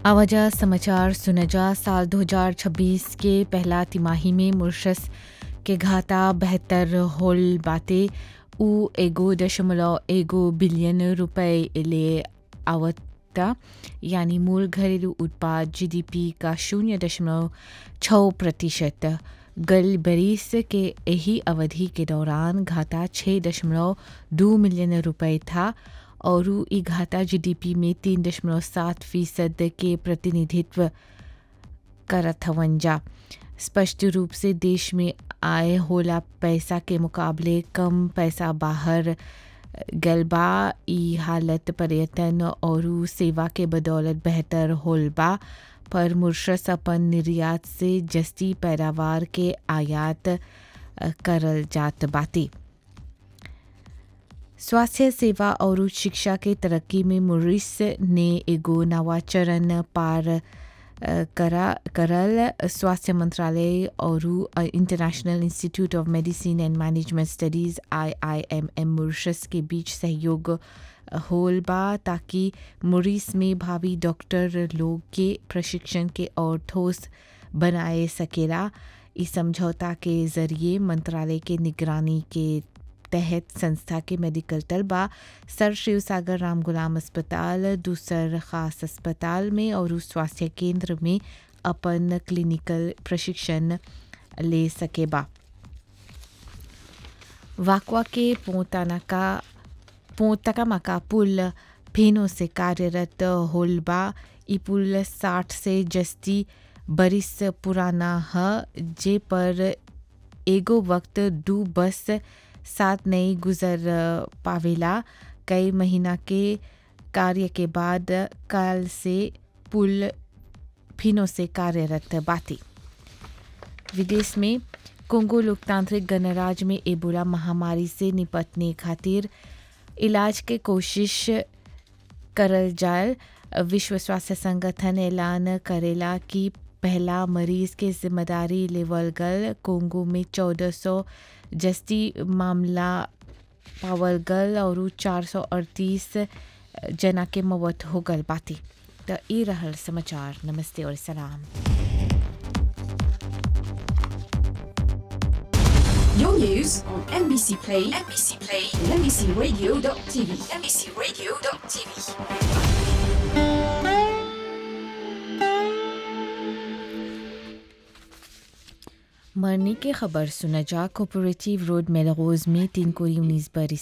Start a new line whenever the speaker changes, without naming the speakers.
आवाजा समाचार सुनजा साल 2026 के पहला तिमाही में मुर्शस के घाटा बेहतर होल बाते उ एगो दशमलव एगो बिलियन रुपए ले आवता यानी मूल घरेलू उत्पाद जीडीपी का शून्य दशमलव छः प्रतिशत गल बरिस के यही अवधि के दौरान घाटा छः दशमलव दो मिलियन रुपए था और ई घाटा जीडीपी में तीन दशमलव सात फीसद के प्रतिनिधित्व करत हवन जा स्पष्ट रूप से देश में आय होला पैसा के मुकाबले कम पैसा बाहर गल बा ई हालत पर्यटन और सेवा के बदौलत बेहतर होल बा पर मुर्शस अपन निर्यात से जस्ती पैदावार के आयात करल जात बाती स्वास्थ्य सेवा और शिक्षा के तरक्की में मुरिस ने एगो नवा चरण पार करा करल स्वास्थ्य मंत्रालय और international institute of medicine and management studies I I M M Mauritius के बीच सहयोग होल बा ताकि मुरिस में भावी डॉक्टर लोग के प्रशिक्षण के और ठोस बनाए सकेला इस समझौता के ज़रिए मंत्रालय के निगरानी के तहत संस्था के मेडिकल तलबा सर शिव सागर राम गुलाम अस्पताल दूसर खास अस्पताल में और स्वास्थ्य केंद्र में अपन क्लिनिकल प्रशिक्षण ले सकेबा वाकवा के पोतानाका पोतकामाका पुल फेनो से कार्यरत होलबा ई पुल साठ से जस्ती बरिस पुराना ह जे पर एगो वक्त दू बस साथ नहीं गुजर पावेला कई महीना के कार्य के बाद कल से पुल फिनो से कार्यरत बाती विदेश में कोंगो लोकतांत्रिक गणराज्य में एबोला महामारी से निपटने खातिर इलाज के कोशिश करल जाए विश्व स्वास्थ्य संगठन ऐलान करेला कि पहला मरीज के जिम्मेदारी लेवल गल कोंगो में चौदह सौ जस्ती मामला पावल गल और चार सौ अड़तीस जना के मौत हो गल बाती तो ये रहल समाचार नमस्ते और सलाम
Your news on NBC Play, NBC Play, and NBCRadio.tv, NBCRadio.tv.
मरने की खबर सुना जा कोऑपरेटिव रोड मेलरोज में तीन कोरी उन्नीस बरिस